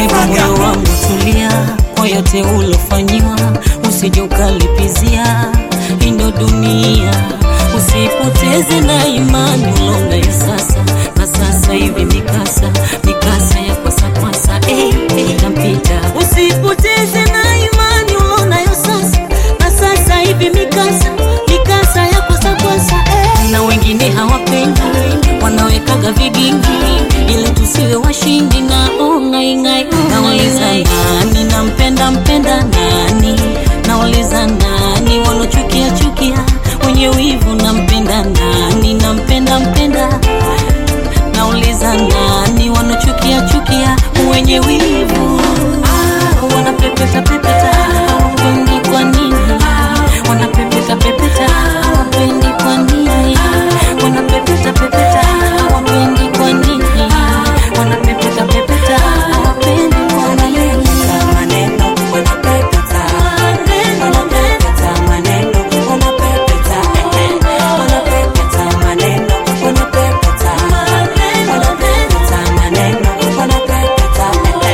Hebu moyo wangu tulia, kwa yote ulofanyiwa, usije ukalipizia. Hii ndo dunia, usipoteze na imani ulongayo sasa na sasa hivi, mikasa mikasa ya kwasa kwasa, eh, eh, inampita. Usipoteze na imani ulonayo sasa na sasa hivi, mikasa mikasa ya kwasa kwasa, eh. Na wengine hawapendi, wanawekaga vigingi ili tusiwe washindi na ongaingai. Nauliza nani nampenda mpenda nani? Nauliza nani wanochukia chukia wenye wivu nampenda nani? Nampenda mpenda nauliza nani wanochukia chukia wenye wivu ah, wanapepeta pepeta hawapendi kwa nini? Wanapepeta pepeta hawapendi kwa nini? Wanapepeta pepeta hawapendi kwa nini? Wanapepeta pepeta hawapendi kwa nini? Maneno wanapepeta, wanapepeta maneno, wanapepeta, wanapepeta maneno, wanapepeta, wanapepeta maneno, wanapepeta.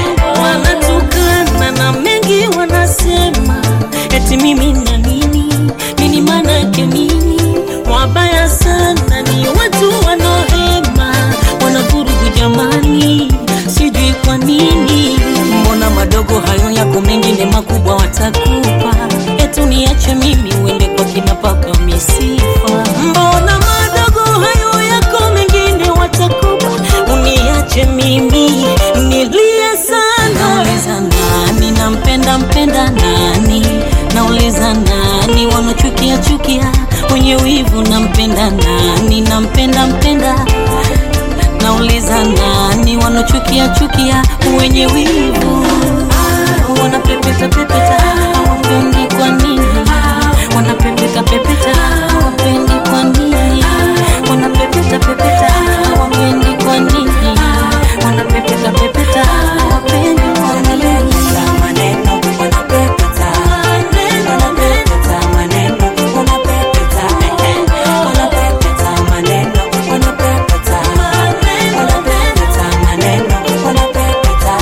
Wanatukana na mengi wanasema, eti mimi na nini nini, maana yake nini? Wabaya sana ni watu wanaohema, wanavurugu jamani, sijui kwa nini. Mbona madogo hayo yako, mengine makubwa watakupa, etu niache mimi uende kwa kina paka misifa. Mbona madogo hayo yako, mengine watakupa, uniache mimi nilie sana. Nauliza nani nampenda mpenda nani? Nauliza nani wanachukia chukia wenye wivu nampenda nani? Nampenda mpenda nauliza nani wanachukia chukia wenye wivu ah, wanapepeta pepeta hawapendi kwa nini? Wanapepeta pepeta hawapendi kwa nini? Wanapepeta pepeta hawapendi kwa nini? Wanapepeta pepeta hawapendi kwa nini? Maneno wanapepeta, wanapepeta maneno, wanapepeta, wanapepeta maneno, wanapepeta, wanapepeta maneno, wanapepeta.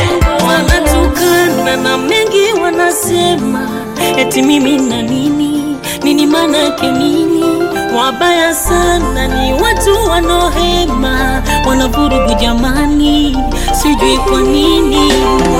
wanatukana na mengi wanasema, eti mimi na nini nini, maana yake nini? Wabaya sana ni watu wanaohema, wanavurugu jamani, sijui kwa nini.